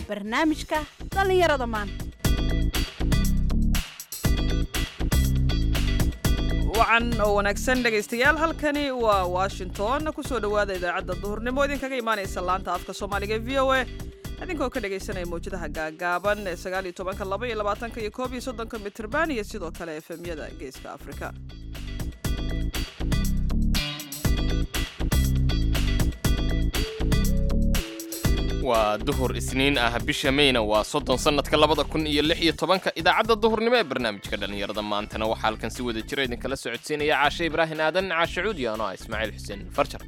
barnaamijka dhallinyarada maanta wacan oo wanaagsan dhegaystayaal halkani waa washington kusoo dhowaada idaacadda duhurnimo idinkaga imaanaysa laanta afka soomaaliga e v o a idinkoo ka dhegaysanaya mawjadaha gaagaaban ee sagaal iyo tobanka laba iyo labaatanka iyo koob iyo soddonka mitirban iyo sidoo kale efemyada geeska afrika waa duhur isniin ah bisha meyna waa soddon sannadka labada kun iyo lix iyo tobanka idaacadda duhurnimo ee barnaamijka dhallinyarada maantana waxaa halkan si wada jira idinkala socodsiinaya caashe ibraahin aadan caashe cuudi ano ah ismaaciil xuseen farjar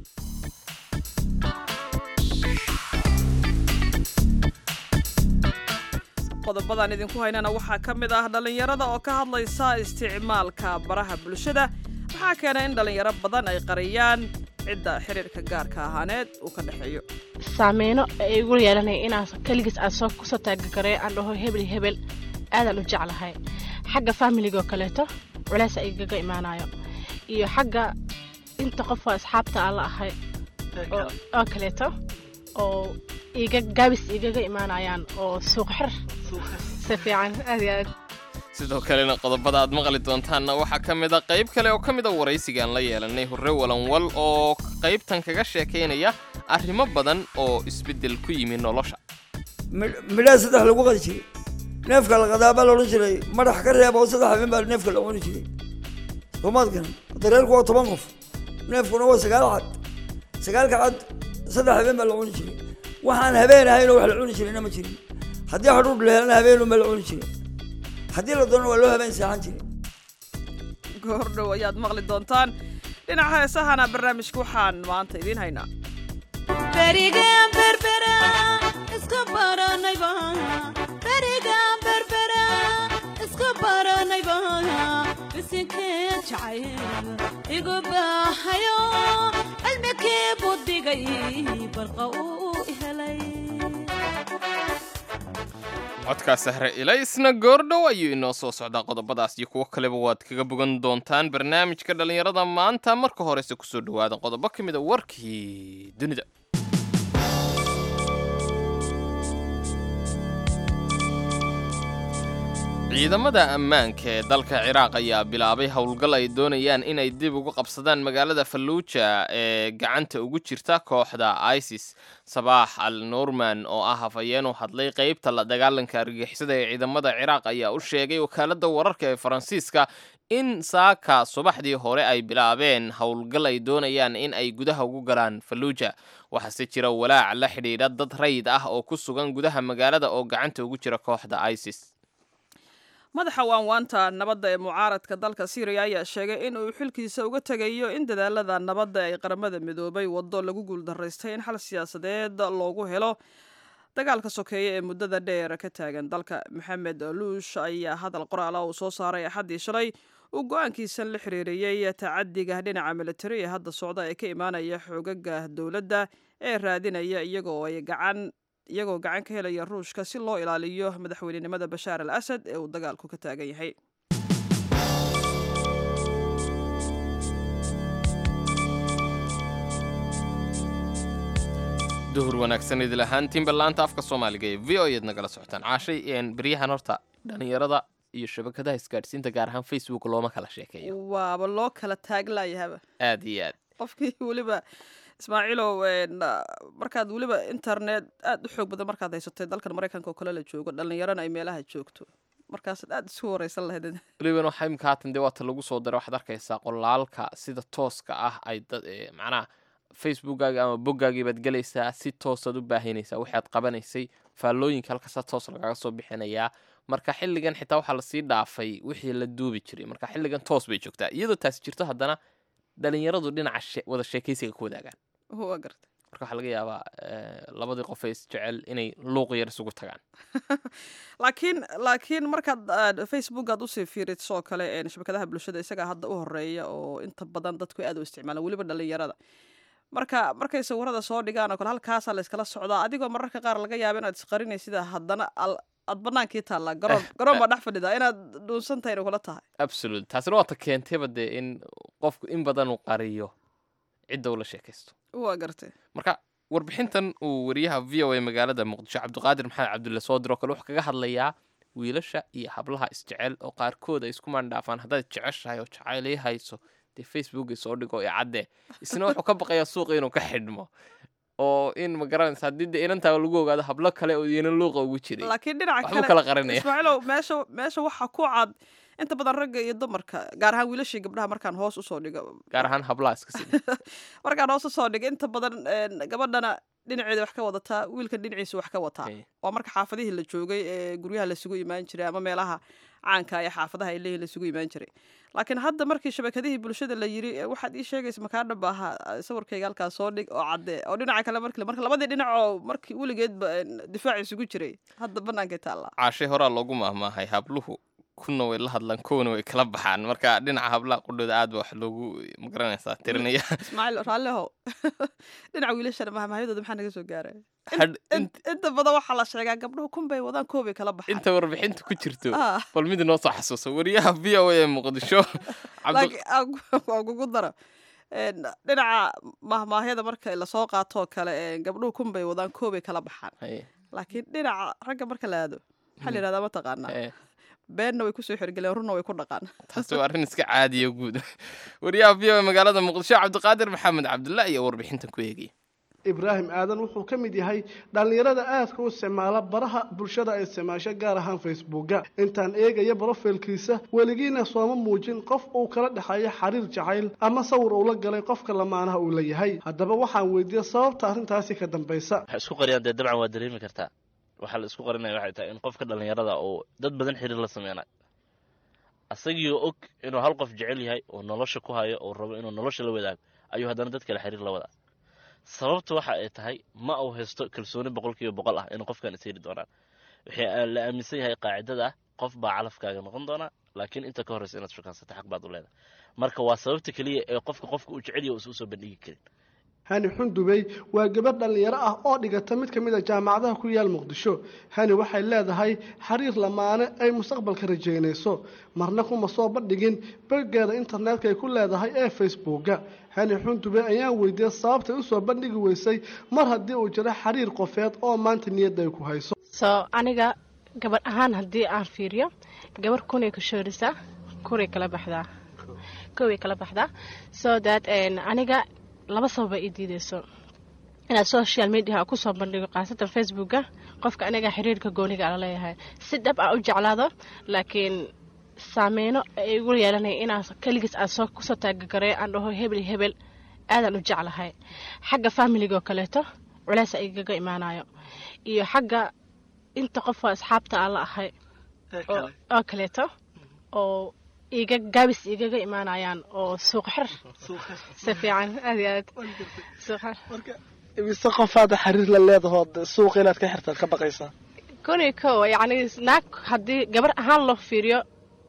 qodobadan idinku haynana waxaa ka mid ah dhallinyarada oo ka hadlaysa isticmaalka baraha bulshada waxaa keena in dhallinyaro badan ay qariyaan cidda xiriirka gaarka ahaaneed uu ka dhexeeyo saameyno ay igu yeelanaya inaan keligiis aan soo kusoo taagagarey aan dhaho hebel hebel aadaan u jeclahay xagga faamiligoo kaleeto culeys a igaga imaanayo iyo xagga inta qofoo asxaabta aan la ahay oo kaleeto oo iga gaabis igaga imaanayaan oo suuq xir si fiican aad iyo aad sidoo kalena qodobada aad maqli doontaanna waxaa ka mid a qayb kale oo ka mid a waraysigaan la yeelanay hurre walanwal oo qaybtan kaga sheekaynaya arrimo badan oo isbeddel ku yimi nolosha midhaha saddex lagu qadi jiray neefka la qadaabaa la odhan jiray madax ka reeba oo saddex habeen baa neefka la cuni jiray soomaad garan dareerku waa toban qof neefkuna waa sagaal cad sagaalka cad saddex habeen baa la cuni jiray waxaan habeen ahaynoo wax la cuni jirayna ma jirin haddii hadhuudh la helana habeenunbaa la cuni jiray haddii la doonana waa loo habeen seexan jiray goordhow ayaad maqli doontaan dhinaca heesahana barnaamijka waxaan maanta idiin haynaa berigan berbera iska baranayba berigan berbera iska baranayba isinkee jacayl igu baahayo cilmikii budigay barqa uu helay codkaa sahre ilaysna goordhow ayuu inoo soo socdaa qodobadaas iyo kuwo kaleba waad kaga bogan doontaan barnaamijka dhallinyarada maanta marka horese kusoo dhowaada qodobo ka mid a warkii dunida ciidamada ammaanka ee dalka ciraaq ayaa bilaabay howlgal ay doonayaan inay dib ugu qabsadaan magaalada falluuja ee gacanta ugu jirta kooxda isis sabaax al norman oo ah hafayeen u hadlay qeybta la dagaalanka argagixisada ee ciidamada ciraaq ayaa u sheegay wakaaladda wararka ee faransiiska in saaka subaxdii hore ay bilaabeen howlgal ay doonayaan in ay gudaha ugu galaan falluuja waxaase jira walaac la xidhiidha dad rayid ah oo ku sugan gudaha magaalada oo gacanta ugu jira kooxda isis madaxa waanwaanta nabadda ee mucaaradka dalka syriya ayaa sheegay in uu xilkiisa uga tegayo in dadaalada nabadda ay qaramada midoobay waddo lagu guuldaraystay in xal siyaasadeed loogu helo dagaalka sokeeye ee muddada dheer ka taagan dalka maxamed luush ayaa hadal qoraala uu soo saaray axaddii shalay uu go-aankiisan la xiriiriyey tacadiga dhinaca militari ee hadda socda ee ka imaanaya xoogaga dowladda ee raadinaya iyagoo ay gacan iyagoo gacan ka helaya ruushka si loo ilaaliyo madaxweynenimada bashaar al asad ee uu dagaalku ka taagan yahay duhur wanaagsan idil ahaantiinba laanta afka soomaaliga ee v o eed nagala socotaan caashay beryahan horta dhallinyarada iyo shabakadaha isgaadhsiinta gaar ahaan facebook looma kala sheekeeyo waaba loo kala taaglayahaba aad iyo aad qofkii weliba ismaaciilow markaad weliba internet aad u xoog badan markaad haysatay dalkan maraykanka oo kale la joogo dhallinyarana ay meelaha joogto markaasaad aad isu wareysan lahayd weliban waxaa imika haatan dee waata lagu soo daray waxaad arkaysaa qolaalka sida tooska ah ay dad macnaha facebookkaaga ama boggaagai baad gelaysaa si toosaad u baahinaysaa waxaad qabanaysay faallooyinka halkaasaa toos lagaga soo bixinayaa marka xilligan xitaa waxaa lasii dhaafay wixii la duubi jiray marka xilligan toos bay joogtaa iyadoo taasi jirto haddana dhalinyaradu dhinaca wada sheekaysiga ku wadaagaan waa garta marka waxaa laga yaabaa labadii qof ee isjecel inay luuq yar isugu tagaan laakiin laakiin markaad facebook aad usii fiiriso oo kale shabakadaha bulshada isagaa hadda u horeeya oo inta badan dadku aad u isticmaalaan weliba dhalinyarada marka markay sawirada soo dhigaan oo kale halkaasaa la iskala socdaa adigoo mararka qaar laga yaaba inaad isqarinaysida haddana aad banaankii taallaa garoon garoon baa dhex fadhidaa inaad dhuunsan tahayna kula tahay absolute taasina waata keentayba dee in qofku in badan uu qariyo cidda ula sheekaysto waa gartay marka warbixintan uu wariyaha v o a magaalada muqdisho cabdiqaadir maxamed cabdulle soo diro kale wuxuu kaga hadlayaa wiilasha iyo hablaha isjecel oo qaarkood ay isku maandhaafaan haddaad jeceshahay oo jacaylay hayso dee facebook soo dhigo ee cadde isna wuxuu ka baqayaa suuqa inuu ka xidhmo oo in ma garanaysa haddii dee inantaa lagu ogaado hablo kale oo iyana luuqa ugu jiray laakiin dhinaca waxbuu kala qarinaya ismaaciilow meesha meesha waxaa ku cad inta badan ragga iyo dumarka gaar ahaan wiilashii gabdhaha markaan hoos usoo dhigo gaar ahaan hablaha iska sida markaan hoos usoo dhigo inta badan een, gabadhana dhinaceeda wax ka wadataa wiilkan dhinaciisa wax ka wataa Hey. waa marka xaafadihii la joogay ee guryaha lasugu imaan jiray ama meelaha caanka ee xaafadaha ay leeyihin lasugu imaan jiray laakiin hadda markii shabakadihii bulshada la yiri "Eh, waxaad ii sheegaysa makaa dhab ahaa sawirkayga halkaas soo dhig oo cadde oo dhinaca kale markii marka labadii dhinac oo markii weligeedba een, difaac isugu jiray hadda bannaankay taallaa caashay horaa loogu mahmaahay habluhu kuna way la hadlaan kuwana way kala baxaan marka dhinaca hablaha qudhooda aad ba wax loogu ma garanaysaa tirinaya ismaaciil raallihow dhinaca wiilashana mahmahyadooda maxaa naga soo gaaray Hadh- in- inta badan waxaa la sheegaa gabdhuhu kun bay wadaan koobay kala baxaan inta warbixinta ku jirto Ah. bal mid inoo soo xasuuso wariyaha v o a ee muqdisho cabdi laakiin aan ku- aan kugu daro een, dhinaca mahmaahyada marka lasoo qaatoo kale een, gabdhuhu kun bay wadaan koobay kala baxaan Haye, laakiin dhinaca ragga marka la aado maxaa la yidhahdaa mataqaanaa haye. beenna way kusoo xirgeleen runna way ku dhaqaan taasi waa arrin iska caadiya guud wariyaha v o a magaalada muqdisho cabdiqaadir maxamed cabdulla iyo warbixintan ku eegaya ibraahim aadan wuxuu ka mid yahay dhallinyarada aadka u isticmaala baraha bulshada ay isticmaasho gaar ahaan facebooka intaan eegaya brofilkiisa weligiina sooma muujin qof uu kala dhexeeyo xiriir jacayl ama sawir uu la galay qofka lamaanaha uu la yahay haddaba waxaan weydiiyey sababta arrintaasi ka dambaysa waxay isku qariyaan dee dabcan waa dareemi kartaa waxaa la isku qarinaya waxay tahay in qofka dhallinyarada uu dad badan xiriir la sameynayo asagiioo og inuu hal qof jecel yahay oo nolosha ku hayo oo rabo inuu nolosha la wadaago ayuu haddana dad kale xiriir la wadaa sababta waxa ay tahay ma uu haysto kalsooni boqolkiiba boqol ah inuu qofkan is heli doonaan waxay la aaminsan yahay qaacidada ah qof baa calafkaaga noqon doonaa laakiin inta ka horreysa inaad shukaansato xaq baad u leedahay marka waa sababta keliya ee qofka qofka uu jecel yahay uusan usoo bandhigi karin hani xundubey waa gabadh dhallinyaro ah oo dhigata mid ka mid a jaamacadaha ku yaal muqdisho hani waxay leedahay xiriir lamaane ay mustaqbalka rajaynayso marna kuma soo bandhigin boggeeda internetka ay ku leedahay ee facebooka hani xundubey ayaan weydiiyey sababtay usoo bandhigi weysay mar haddii uu jiro xiriir qofeed oo maanta niyadda ay ku hayso soo aniga gabadh ahaan haddii aan fiiriyo gabarh kunay ka shoorisaa kuray kala baxdaa koway kala baxdaa so that aniga laba sababa ii diideyso inaad social media kusoo bandhigo khaasatan facebooka qofka aniga xiriirka gooniga ala leeyahay si dhab ah u jeclaado laakiin saameyno ay igu yeelanaya inaan keligiis aan soo kusoo taagagarey aan dhaho hebel hebel aadaan u jeclahay xagga familiga oo kaleeto culeys igaga imaanayo iyo xagga inta qof waa asxaabta aan la ahay oo- oo kaleeto oo iga gaabis igaga imaanayaan oo suuq xir si fiican aad iyo aad suuq xir imise qofaada xiriir la leedahood suuqa inaad ka xirtaad ka baqaysaa kun iyo kow yacni naag haddii gabar ahaan loo fiiriyo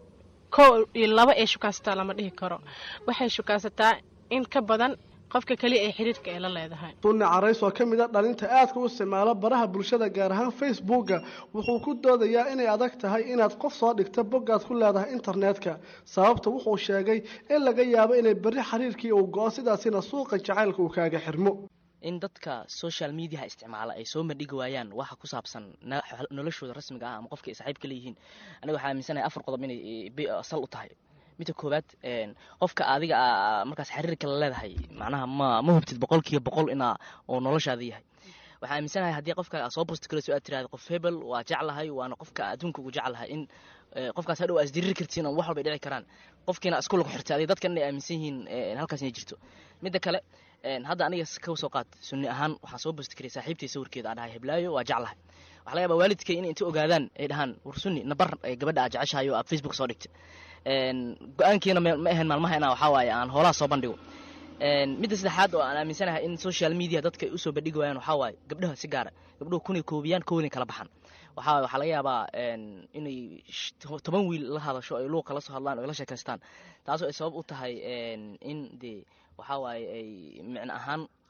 kow iyo laba ay shukaansataa lama dhihi karo waxay shukaansataa in ka badan qofka keliya ee xiriirka ay la leedahay sunni carays oo ka mid a dhalinta aadka u isticmaalo baraha bulshada gaar ahaan facebooka wuxuu ku doodayaa inay adag tahay inaad qof soo dhigto boggaad ku leedahay internetka sababta wuxuu sheegay in laga yaabo inay berri xiriirkii uu go-o sidaasina suuqa jacaylka uu kaaga xirmo in dadka social mediaha isticmaala ay soo bandhigi waayaan waxa ku saabsan na- noloshooda rasmiga ah ama qofka ay saaxiibka leeyihiin aniga waxaa aaminsanahay afar qodob inay eh, bi- sal u tahay midda koowaad een, qofka adiga ah, markaas xiriirka la leedahay macnaha ma ma hubtid boqolkiiba boqol inaa uu noloshaada yahay waxaa aaminsanahay haddii qofka aad soo post garayso aad tirahda qof hebel waa jeclahay waana qofka adduunka ugu jeclahay in eh, qofkaas hadhow aad isdiriri kartiin oo wax walba ay dhici karaan qofkiina isku lagu xirtay adiga dadkan inay aaminsan yihiin eh, halkaas inay jirto midda kale een, hadda aniga ka soo qaad sunni ahaan waxaan soo post karay saaxiibtay sawirkeeda aan dhahay heblaayo waa jeclahay waxaa laga yaabaa waalidkay in inta ogaadaan ay dhahaan war sunni nabar eh, gabadha aad jeceshahay oo aad facebook soo dhigtay een, go-aankiina ma ma ahayn maalmaha inaa waxaa waaye aan hoolaha soo bandhigo een, midda saddexaad oo aan aaminsanahay in social media dadka ay usoo bandhigi waayaan waxaa waaye gabdhaha si gaara gabdhuhu kunay koobiyaan kownay kala baxan waxaa waxaa laga yaabaa een, inay sh- toban wiil la hadasho ay luuqa la soo hadlaan oo ay la sheekaystaan taasoo ay sabab u tahay een, in dee waxaa waaye ay micno ahaan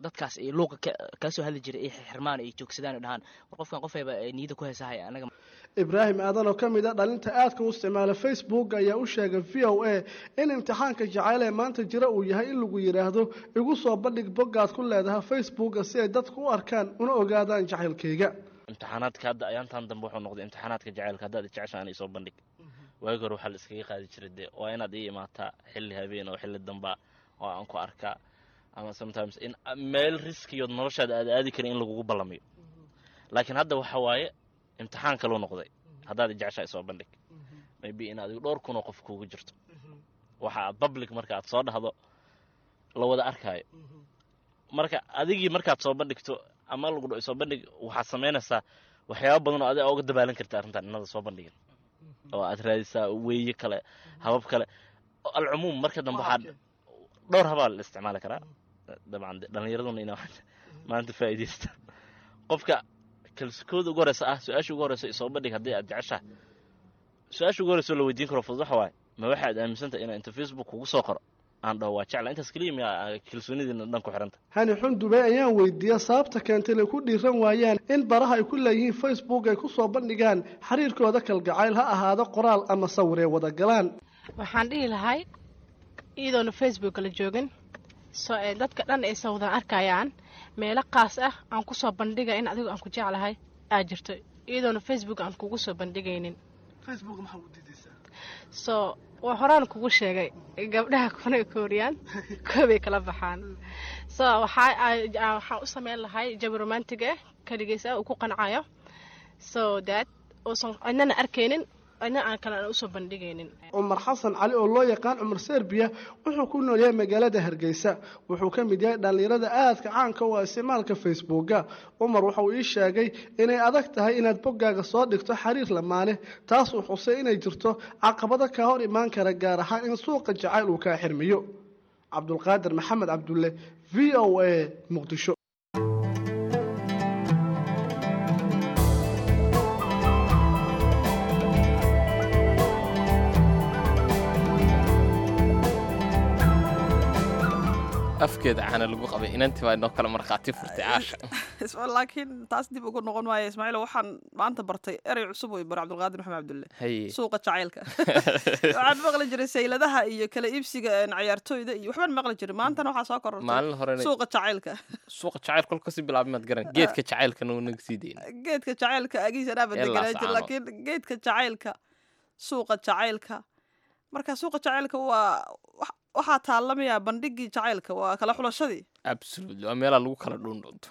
dadkaas ay luuqa ka kala soo hadli jiray ay xirmaan ay joogsadaan ay dhahaan war qofkan qofayba ay niyada ku haysahay anaga ibraahim aadan oo ka mid a dhalinta aadka u isticmaala facebook ayaa u sheegay v o a in imtixaanka jacayl ee maanta jira uu yahay in lagu yidhaahdo igu soo bandhig boggaad ku leedahay facebooka si ay dadku u arkaan una ogaadaan jacaylkayga imtixaanaadka hadda ayaantan dambe wuxuu noqday imtixaanaadka jacaylka haddaad jeceshaan isoo bandhig waagi hore waxaa la iskaga qaadi jiray dee waa inaad ii imaataa xilli habeen oo xilli damba oo aan ku arkaa ama sometimes in meel riskiyood noloshaada aad aadi karin in lagugu ballamiyo laakiin hadda waxa waaye imtixaan kaluu noqday haddaad jeceshaa isoo bandhig maybe in adigu dhowr kunoo qof kuugu jirto waxa aad public marka aad soo dhahdo la wada arkaayo marka adigii markaad soo bandhigto ama lagu dho soo bandhig waxaad samaynaysaa waxyaaba badan oo adiga uga dabaalan karta arrintan inada soo bandhigin oo aad raadisaa weeye kale habab kale alcumuum marka dambe waxaa dhowr habaa la isticmaali karaa dabcan dhallinyaraduna ina maanta faa'iidaysta qofka kalsikooda ugu horeysa ah su-aasha ugu horeysa isoo bandhig haddii aad jeceshaha su-aasha ugu horeysa oo la weydiin karo fudud waxa waaye ma waxaad aaminsantahay inaa inta facebook kugu soo qoro aan dhaho waa jecla intaas keliya miyaa kalsoonidiina dhan ku xiranta hani xundube ayaan weydiiyey sababta keentay inay ku dhiiran waayaan in baraha ay ku leeyihiin facebook ay ku soo bandhigaan xiriirkooda kalgacayl ha ahaado qoraal ama sawir ee wada galaan waxaan dhihi lahay iyadoona facebook la joogin soo ee dadka dhan ay sawdan arkayaan meelo qaas ah aan ku soo bandhiga in adigu aan ku jeclahay aa jirto iyadoona facebook aan kugu soo bandhigaynin so waa horaan kugu sheegay gabdhaha kuna kooriyaan koobay kala baxaan so waxaa waxaan u sameyn lahay jabi romantig ah kaligiis ah uu ku qancayo so that uusan cidnana arkaynin cidna aan kale aan usoo bandhigaynin cumar xasan cali oo loo yaqaan cumar serbiya wuxuu ku nool yahay magaalada hargeysa wuxuu ka mid yahay dhallinyarada aadka caanka u ah isticmaalka facebooka cumar wuxuu ii sheegay inay adag tahay inaad boggaaga soo dhigto xiriir lamaane taas uu xusay inay jirto caqabado kaa hor imaan kara gaar ahaan in suuqa jacayl uu kaa xirmiyo cabdulqaadir maxamed cabdulle v o a muqdisho afkeeda caana lagu qabay inantii baa inoo kale markhaati furtay caasha laakiin taas dib ugu noqon maayo ismaaciil waxaan maanta bartay erey cusub way bar cabdulqaadir maxamed cabdulle haye suuqa jacaylka waxaan maqli jiray sayladaha iyo kala iibsiga cayaartooyda iyo waxbaan maqli jiray maantana waxaa soo korortay maalin horena suuqa jacaylka suuqa jacayl kolka kasii bilaabay maad garan geedka jacaylkana uu naga sii dayna geedka jacaylka agiisa dhaaba Ee deganaa jir laascaano. laakiin geedka jacaylka suuqa jacaylka marka suuqa jacaylka waa wax- waxaa taalamayaa bandhigii jacaylka waa kala xulashadii absolutely waa meelaa lagu kala dhuundhunto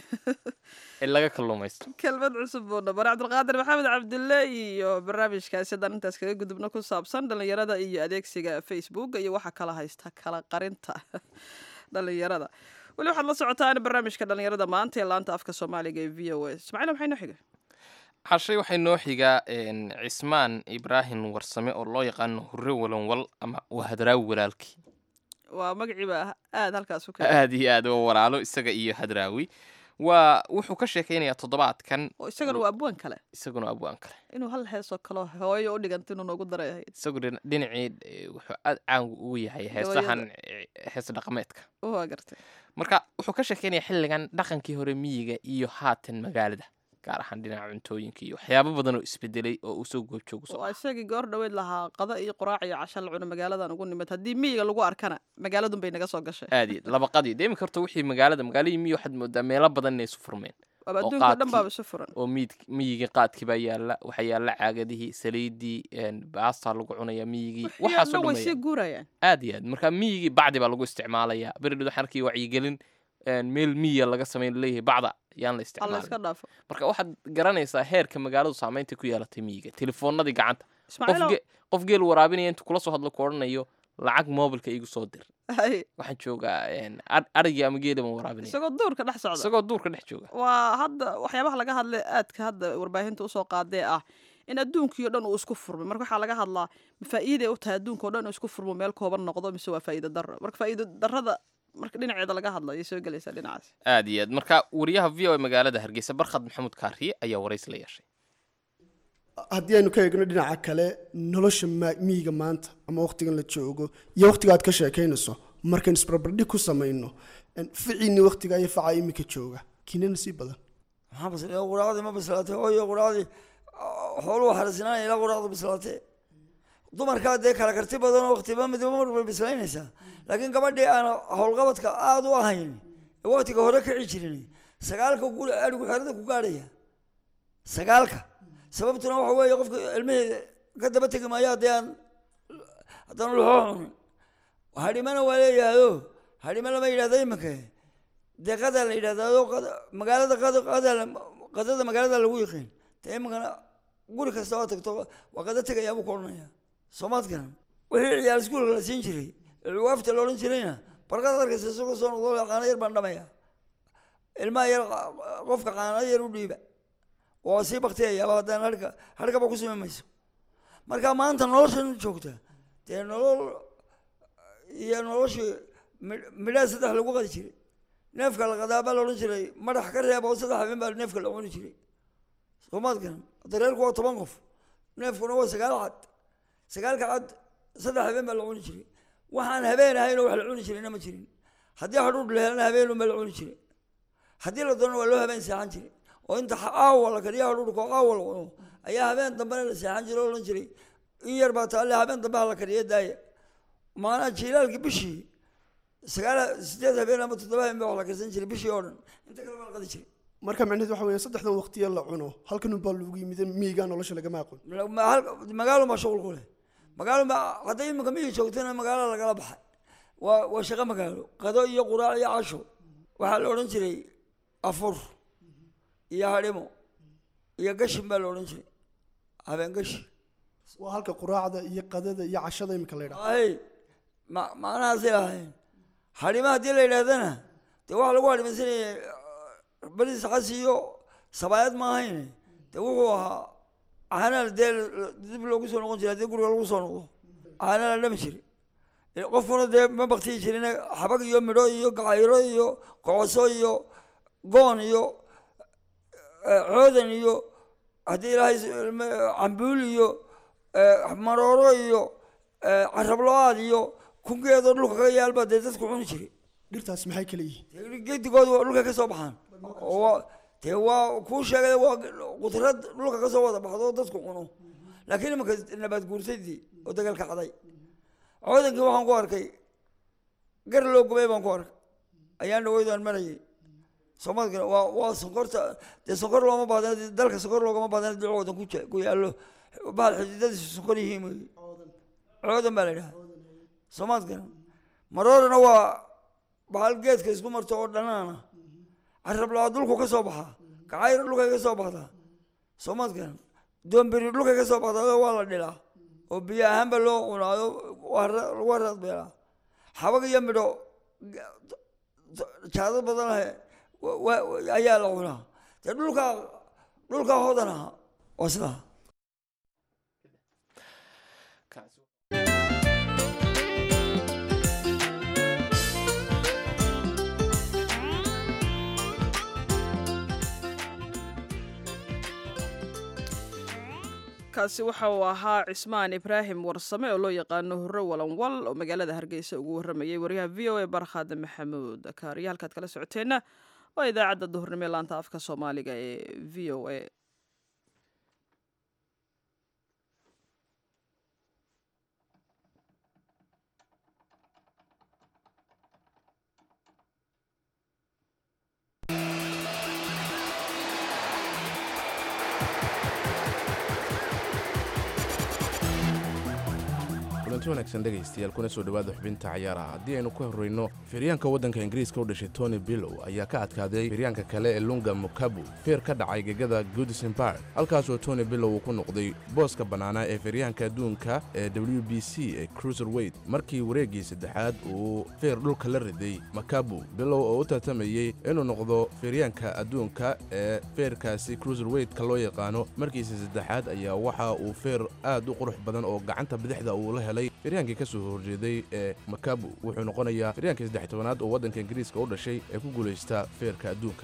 in laga kalluumaysto kelmad cusub buu dhabar cabdulqaadir maxamed cabdulle iyo barnaamijkaasi haddaan intaas kaga gudubno ku saabsan dhallinyarada iyo adeegsiga facebook iyo waxa kala haysta kala qarinta dhallinyarada weli waxaad la socotaan barnaamijka dhallinyarada maanta ee laanta afka soomaaliga ee v o a ismaaciil maxay noo xiga cashay waxay noo xigaa een, cismaan ibraahim warsame oo loo yaqaano hurre walanwal ama wahadraawi walaalkii waa magaciiba aada halkaas u ka aad iyo aad waa walaalo isaga iyo hadraawi waa wuxuu ka sheekaynayaa toddobaadkan oo isagana waa abwaan kale isaguna abwaan kale inuu hal heesoo kale hooyo u dhiganta inuu noogu daray ahayd isagu dhin- dhinacii eh, wuxuu aad caan ugu yahay heesahan eh, hees dhaqameedka waa gartay marka wuxuu ka sheekaynayaa xilligan dhaqankii hore miyiga iyo haatan magaalada gaar ahaan dhinaca cuntooyinka iyo waxyaabo badan oo isbedelay oo uu soo goobjoogu soo waa isagii goor dhaweyd lahaa qada iyo quraac iyo casha la cuno magaaladan ugu nimid haddii miyiga lagu arkana magaaladun bay naga soo gashay aad iyo labaqadii deemi karto wixii magaalada magaaladii miyi waxaad moodaa meelo badan inay isu furmeen waaba oo adduunka o dhan qaadkii- baaba isu furan oo miid miyigii qaadkii baa yaalla waxaa yaalla caagadihii saliidii een, baastaa lagu cunaya miyigii iyo waxaasoo dhan way dhan sii baya guurayaan aad iyo aad marka miyigii bacdi baa lagu isticmaalayaa beridhid waxaan arkaya wacyigelin een, meel miyiga laga samayn leeyahay bacda yaan la alla isticmaalin iska dhaafo marka waxaad garanaysaa heerka magaaladu saamaynta ku yeelatay miyiga telefoonadii gacanta qof ismaaciil ge- qof geel waraabinaya intuu kula soo hadlo ku odhanayo lacag moobilka igu soo dir hay waxaan joogaa een, ar- arigii ama geeli baan waraabinaya isagoo duurka dhex socda isagoo duurka dhex jooga waa hadda waxyaabaha laga hadlay aadka hadda warbaahinta usoo qaadee ah in adduunkii o dhan uu isku furmay marka waxaa laga hadlaa ma faa'iiday u tahay adduunka o dhan uu isku furmo meel kooban noqdo mise waa faa'iido darro marka faa'iido darrada marka dhinaceeda laga hadla ayay soo gelaysaa dhinacaas aad iyo aad marka wariyaha v o a magaalada hargeysa barkhad maxamuud kaariye ayaa warays la yeeshay haddii aynu ka eegno dhinaca kale nolosha ma- miyiga maanta ama wakhtigan la joogo iyo wakhtiga aad ka sheekaynayso markaan isbarbardhig ku samayno ficiini waqtiga iyo facaa iminka jooga kinana sii badan maxaa bas quraacdii ma bislaatay hooyo quraacdii xooluhu xarasinaanaya ilaa quraacdu bislaatee dumarkaa dee kala karti badan oo waqtiba midba marba bislaynaysaa laakiin gabadhii aan howlqabadka aada u ahayn ee waqtiga hore kici jirin sagaalka guri adhigu xerada ku gaadhaya sagaalka sababtuna waxa weeye qofka ilmihii ka daba tegi maayo haddii aan haddaan luxoo cunin hadhimana waa leeyahayo hadhimo lama yidhahdo iminka dee qadaa la yidhahdaado magaalada qada qada qadada magaalada lagu yiqiin dee iminkana guri kasta oo tagto waa qada tegayaa buu ku odhanaya soomaadkana wixii ciyaal iskuulka la siin jiray cuwaafta la odhan jirayna barqada arkaysa isagoo soo noqdo qaano yar baan dhamaya ilmaha yar qofka qaano yar u dhiiba waa sii baktiyayaaba haddaan harka harkaba ku sumi mayso marka maanta noloshan joogta dee nolol iyo noloshii midhaa saddex lagu qadi jiray neefka la qadaa baa la odhan jiray madax ka reeba oo saddex habeen baa neefka la cuni jiray soomaadkan dareerku waa toban qof neefkuna waa sagaal cad sagaalka cad saddex habeen baa la cuni jiray waxaan habeen ahayn oo wax la cuni jirayna ma jirin haddii hadhuudh la helana habeen unbaa la cuni jiray haddii la doonana waa loo habeen seexan jiray oo inta aawa la kariya hadhuudhka oo aawa la cuno ayaa habeen dambena la seexan jiray oo odhan jiray in yar baa taalle habeen dambe ha la kariya daaya maanaa jiilaalkii bishii sagaal sideed habeen ama toddoba habeen baa wax la karsan jiray bishii oo dhan inta kale baa la qadi jiray marka macnaheed waxa weeye saddexdan waqtiya la cuno halkan unbaa lagu yimid miyiga nolosha lagama aqoon magaalo baa shuqul ku leh magaalo ma hadday iminka miyi joogtana magaalo lagala baxay waa waa shaqo magaalo qado iyo quraac iyo casho waxaa la odhan jiray afur iyo hadhimo iyo gashin baa la odhan jiray habeen gashi waa halka quraacda iyo qadada iyo cashada iminka la yidhaha ay ma macnahaasay lahayn hadhimo haddii la yidhahdana dee waxaa lagu hadhimaysanaya bariis xas iyo sabaayad ma ahayn dee wuxuu ahaa caanaa dee dib loogu soo noqon jiray haddii guriga lagu soo noqdo caanaa la dhami jiray qofkuna dee ma baktiyi jirin xabag iyo midho iyo gacayro iyo kocoso iyo goon iyo coodan iyo haddii ilaahay cambuul iyo marooro iyo carablo-aad iyo kungeedoo dhulka ka yaalba dee dadku cuni jiray dhirtaas maxay kala yihiin gedigooda waa dhulka ka soo baxaan oo dee waa kuu sheegay waa qudrad dhulka ka soo wada baxdo oo dadku cuno laakiin imanka nabaad guurtadii oo dagaalka caday coodankii waxaan ku arkay gar loo gubay baan ku arkay ayaan dhaweydaan marayay soomaalkana waa waa sonkorta dee sonkor looma baahdan dalka sonkor loogama baahdan haddii coodan ku ku yaallo bahal xididadiisu sonkor yihiin wey coodan baa la idhaha soomaalkana maroorana waa bahal geedka isku marto oo dhanaana carabla dhulku ka soo baxaa kacayro dhulkay ka soo baxdaa soomaadkan doombiri dhulkay ka soo baxdaa waa la dhilaa oo biyo ahaanba loo cunaayo lagu haraadbeelaa xabag iyo midho jaadad badan ahe ayaa la cunaa dee dhulkaa dhulkaa hodan aha waa sidaa kaasi waxa uu ahaa cismaan ibraahim warsame oo loo yaqaano hurre walanwal oo magaalada hargeysa ugu warramayay waryaha v o a barkhad maxamuud kaariya halkaad kala socoteenna waa idaacadda duhurnimo ee laanta afka soomaaliga ee v o a kulanti wanaagsan dhegaystayaal kuna soo dhowaada xubinta cayaaraha haddii aynu ka horreyno firyaanka waddanka ingiriiska u dhashay tony billow ayaa ka adkaaday firyaanka kale ee lunga mukabu feer ka dhacay gegada goodison park halkaasoo tony billow uu ku noqday booska bannaanaa ee firyaanka adduunka ee w b c ee cruiser weyt markii wareeggii saddexaad uu feer dhulka la riday makabu billow oo u tartamayey inuu noqdo firyaanka adduunka ee feerkaasi cruiser weytka loo yaqaano markiisa saddexaad ayaa waxa uu feer aad u qurux badan oo gacanta bidixda uu la helay firyaankii ka soo horjeeday ee makabu wuxuu noqonayaa firyaankii saddex tobanaad oo waddanka ingiriiska u dhashay ee ku guulaysta feerka adduunka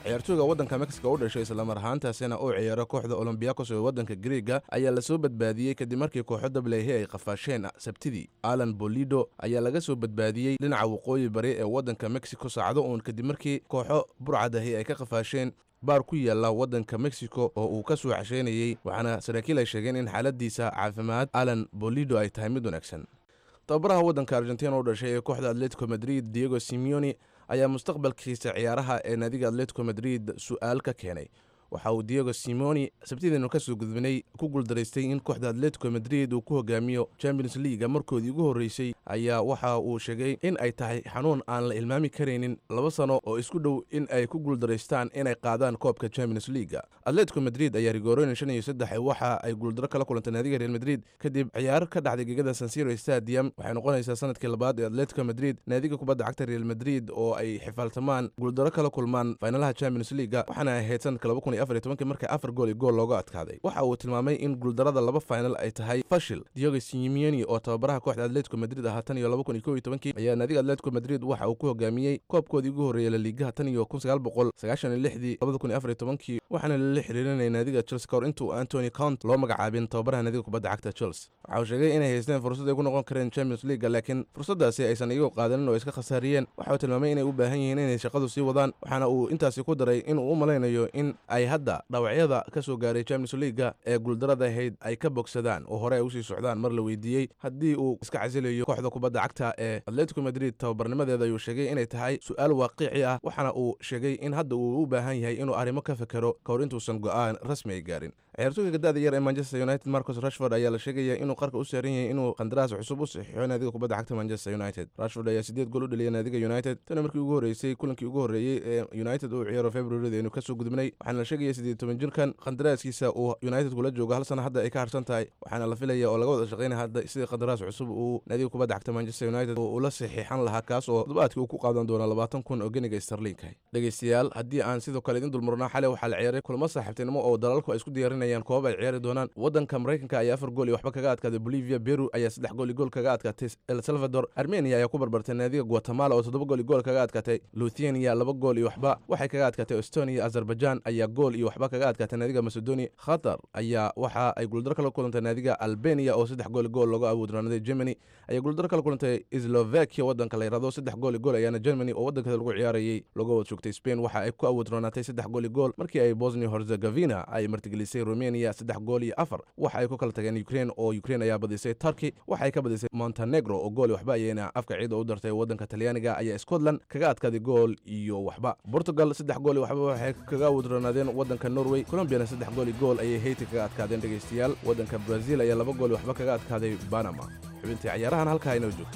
ciyaartooyga waddanka mexico u dhashay islamar ahaantaasina uu ciyaaro kooxda olombiyakos ee waddanka griega ayaa lasoo badbaadiyey kadib markii kooxo dablehe ay qafaasheen sabtidii alan bolido ayaa laga soo badbaadiyey dhinaca waqooyi bari ee waddanka mexico saacado uun kadib markii kooxo burcadahi ay ka qafaasheen baar ku yaalla waddanka mexico oo uu ka soo casheynayey waxaana saraakiil ay sheegeen in xaaladiisa caafimaad alan bolido ay tahay mid wanaagsan tababaraha waddanka argentina u dhashay ee kooxda atletico madrid diego simeoni ayaa mustaqbalkiisa ciyaaraha ee naadiga atletico madrid su'aal ka keenay waxa uu diego simoni sabtideenu ka soo gudbinay ku guuldaraystay in kooxda atletico madrid uu ku hogaamiyo champions leaga markoodii ugu horreysay ayaa waxa uu sheegay in ay tahay xanuun aan la ilmaami karaynin laba sano oo isku dhow in ay ku guuldaraystaan inay qaadaan koobka champions leaga atletico madrid ayaa rigoorooyin shan iyo saddex waxa ay guuldaro kala kulantay naadiga real madrid kadib ciyaar ka dhacday gegada sansiro stadium waxay noqonaysaa sanadkii labaad ee atletico madrid naadiga kubadda cagta real madrid oo ay xifaaltamaan guuldaro kala kulmaan faynalaha champions leaga waxaana ahayd sanadka laba kun iyo afar iyo tobankii markii afar gool iyo gool looga adkaaday waxa uu tilmaamay in guuldarada laba final ay tahay fashil diogo simeoni oo tababaraha kooxda atletico madrid ahaa tan iyo laba kun iyo kow iyo tobankii ayaa naadiga atletico madrid waxa uu ku hogaamiyey koobkoodii ugu horreeyey laliigaha tan iyo kun sagaal boqol sagaashan iyo lixdii labada kun iyo afar iyo tobankii waxaana lala xiriirinayay naadiga chelsea kahor intuu antony count loo magacaabin tababaraha naadiga kubadda cagta chelsea waxa uu sheegay inay haysteen fursad ay ku noqon kareen champions leaga laakiin fursaddaasi aysan iyagoo qaadanin oo iska khasaariyeen waxa uu tilmaamay inay u baahan yihiin inay shaqadu sii wadaan waxaana uu intaasi ku daray inuu u malaynayo in ay hadda dhawacyada ka soo gaaray champions leaga ee guuldarada ahayd ay ka bogsadaan oo hore ay usii socdaan mar la weydiiyey haddii uu iska casilayo kooxda kubadda cagta ee atletico madrid tababarnimadeeda ayuu sheegay inay tahay su-aal waaqici ah waxaana uu sheegay in hadda uu u baahan yahay inuu arrimo ka fekero ka hor intuusan go'aan rasmi ay gaarin ciyaartooyga gadaada yar ee manchester united marcus rashford ayaa la sheegaya inuu qarka u saaran yahay inuu qandaraas cusub u saxiixo naadiga kubadda cagta manchester united rashford ayaa sideed gool u dhaliyay naadiga united tana markii ugu horreysay kulankii ugu horreeyey ee united uu ciyaaro februarida aynu kasoo gudubnay waxaana la sheegaya siddeed toban jirkan qandaraaskiisa uu united kula joogo hal sana hadda ay ka harsan tahay waxaana la filaya oo laga wada shaqaynaya hadda sidii qandaraas cusub uu naadiga kubadda cagta manchester united uu ula saxiixan lahaa kaas oo toddobaadkii uu ku qaadan doono labaatan kun oo geniga starliinka dhegeystayaal haddii aan sidoo kale idin dulmarnaa xalay waxaa la ciyaaray kulamo saaxiibtinimo oo dalalku ay isku diyaarinayaan koobab ay ciyaari doonaan waddanka maraykanka ayaa afar gool iyo waxba kaga adkaaday bolivia peru ayaa saddex gool iyo gool kaga adkaatay el salvador armenia ayaa ku barbartay naadiga guatemala oo toddoba gool iyo gool kaga adkaatay luthania laba gool iyo waxba waxay kaga adkaatay estonia azerbaijan ayaa gool iyo waxba kaga adkaatay naadiga macedonia khatar ayaa waxa ay guuldaro kala kulantay naadiga albania oo saddex gool iyo gool looga abuudranaday germany ayaa guuldaro kala kulantay slovakia waddanka la yirahdo saddex gool iyo gool ayaana germany oo waddankeeda lagu ciyaarayay looga wad joogtay spain waxa ay ku abuudranaatay saddex gool iyo gool markii ay bosnia herzegovina ay martigelisay romania saddex gool iyo afar waxa ay ku kala tageen ukraine oo ukraine ayaa badisay turkey waxa ay ka badisay montenegro oo gool iyo waxba ayayna afka ciida u dartay waddanka talyaaniga ayaa scotland kaga adkaaday gool iyo waxba portugal saddex gool iyo waxba waxay kaga abuudranaadeen waddanka norway colombiana saddex gool iyo gool ayay hayti kaga adkaadeen dhegaystayaal waddanka brazil ayaa laba gool iyo waxba kaga adkaaday banama xubintii cayaarahan halkaa inoo joogto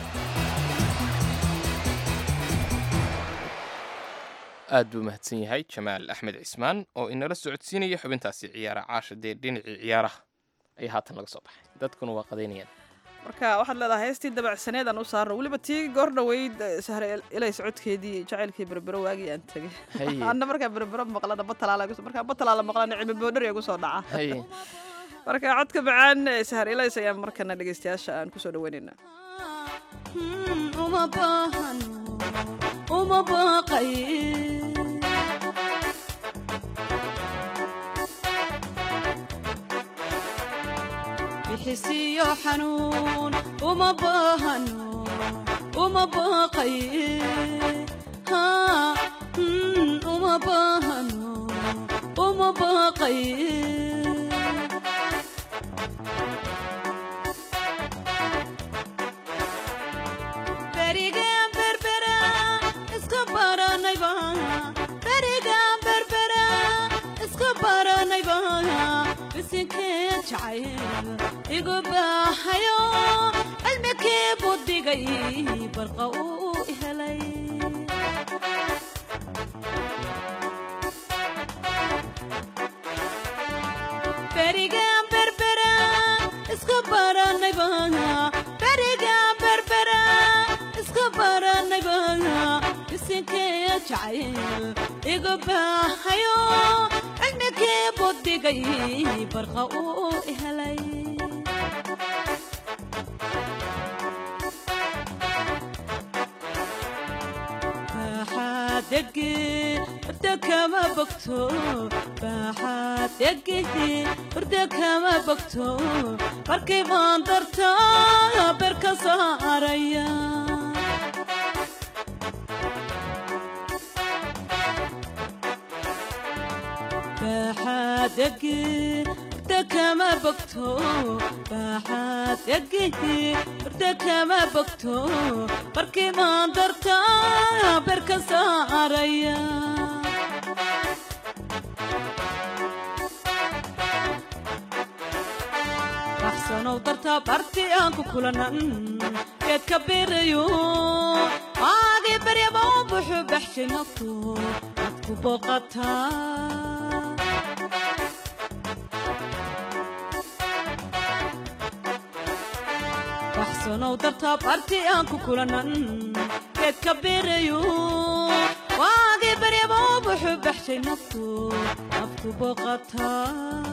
aad buu mahadsan yahay jamaal axmed cismaan oo inala socodsiinaya xubintaasi ciyaara caasha dee dhinacii ciyaaraha ayaa haatan laga soo baxay dadkuna waa qadaynayaan marka waxaad leedahay heestii dabacsaneed aan u saarno weliba tii goor dhoweyd sahre ilay socodkeedii jacaylkii berbero waagii aan tegay Haye. anna markaa berbero maqlana batalaala markaa batalaala maqlana cilmi boodhari gu soo dhaca haye marka codka macaan ee sahre ilays ayaan markana dhegeystayaasha aan kusoo dhaweynayna uma baahano uma baaqay bixisiyo xanuun uma baahano uma baaqay haa mm, uma baahano uma baaqay berigaan berbera iska baranayba berigaan berbera iska baranayba bisinkee jacayl igu baahayo cilmikii budigay barqa uu helay berigaan berbera iska baranayba berigaan berbera iska baranayba bisinkee jacayl igu baahayo cilmikii budigay barqa uu helay degin hurda kama bogto baaxaad egehe hurda kama bogto markay baan darta ber ka saaraya baaxaad ege hurda kama bogto baaxaad egehe hurda kama bogto markii maan darta ber ka saaraya baxsanow darta barti aan ku kulanan geed ka birayo waagii baryaba u buxu baxshay naftu ad ku booqataa baxsanow darta barti aan ku kulanan geed ka birayo waagii baryaba u buxu baxshay naftu ad ku booqataa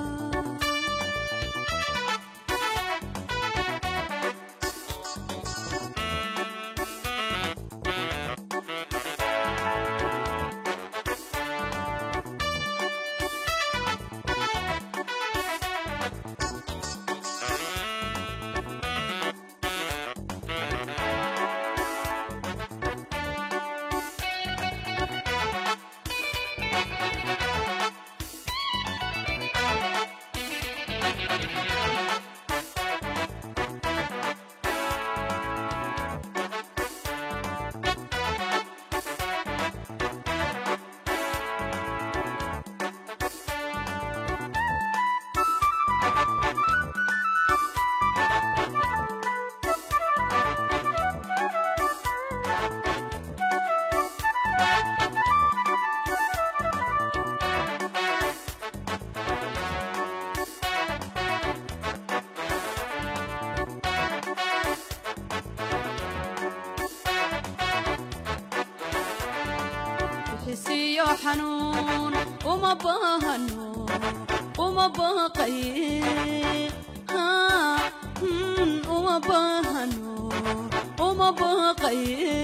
xisiyo xanuun uma baahano uma baaqaye haa, hmm, uma baahano uma baaqaye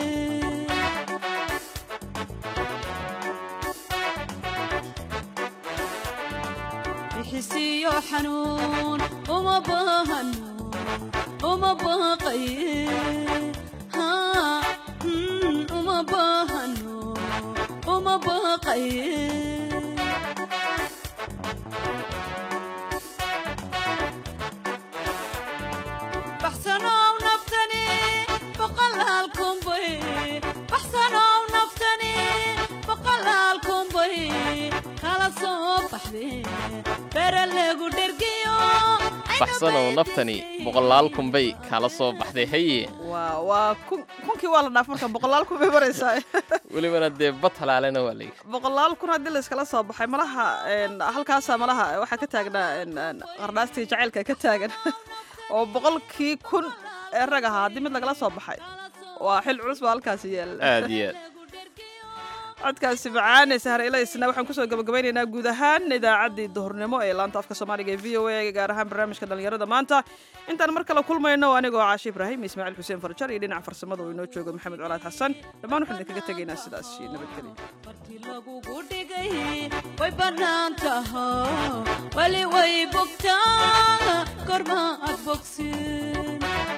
xisiyo xanuun uma baahano uma baaqaye haa, hmm, uma baahano uma baaqaye baxsanow naftani boqolaal kumbay baxsanow naftani boqolaal kumbay kala soo baxde bere lagu dhergiyo baxsanow naftani boqolaal kunbay kala soo baxday haye waa waa kun kunkii waa la dhaaf marka boqolaal kun bay maraysaa welibana dee bad halaalena waa layidhi boqolaal kun haddii layskala soo baxay malaha een, halkaasa malaha waxaa ka taagnaa een, een, qardhaastii jacaylka ka taagan oo boqolkii kun ee rag ahaa haddii mid lagala soo baxay waa xil culus baa halkaasi yaala aad iyo aad codkaasi macaane sahre ilaysna waxaan kusoo gabagabaynaynaa guud ahaan idaacaddii duhurnimo ee laanta afka soomaaliga ee v o a gaar ahaan barnaamijka dhallinyarada maanta intaan mar kale kulmayno anigoo caashi ibraahim ismaaciil xuseen farjar iyo dhinaca farsamada uu inoo joogo maxamed colaad xasan dhammaan waxaan idinkaga tegaynaa sidaas iyo nabadgelyo marti lagugu dhigay way bannaan taho weli way bogtaa korma ad bogsin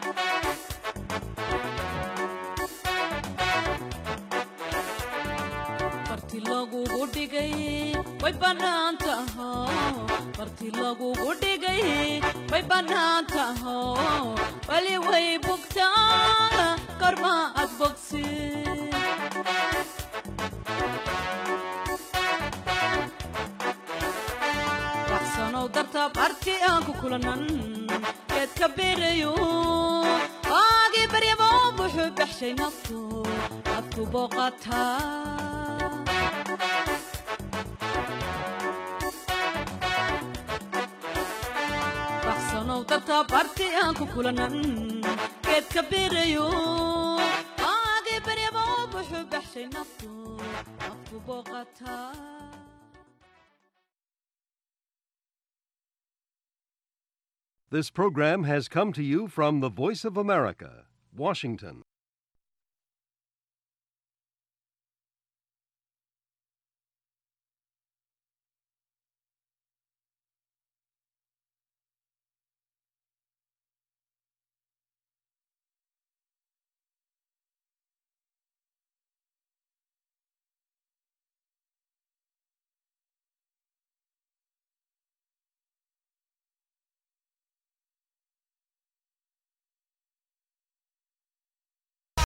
marti lagugu dhigay way bannaan taho marti lagugu dhigay way bannaan taho weli way bogtaa korma ad bogsin baxsanow darta barti aan ku kulanan geed ka birayo waagii baryaba u buxu baxshay naftu ad ku booqataa baxsanow darta barti aan ku kulanan geed ka birayo waagii baryaba u buxu baxshay naftu ad ku booqataa This program has come to you from the Voice of America, Washington.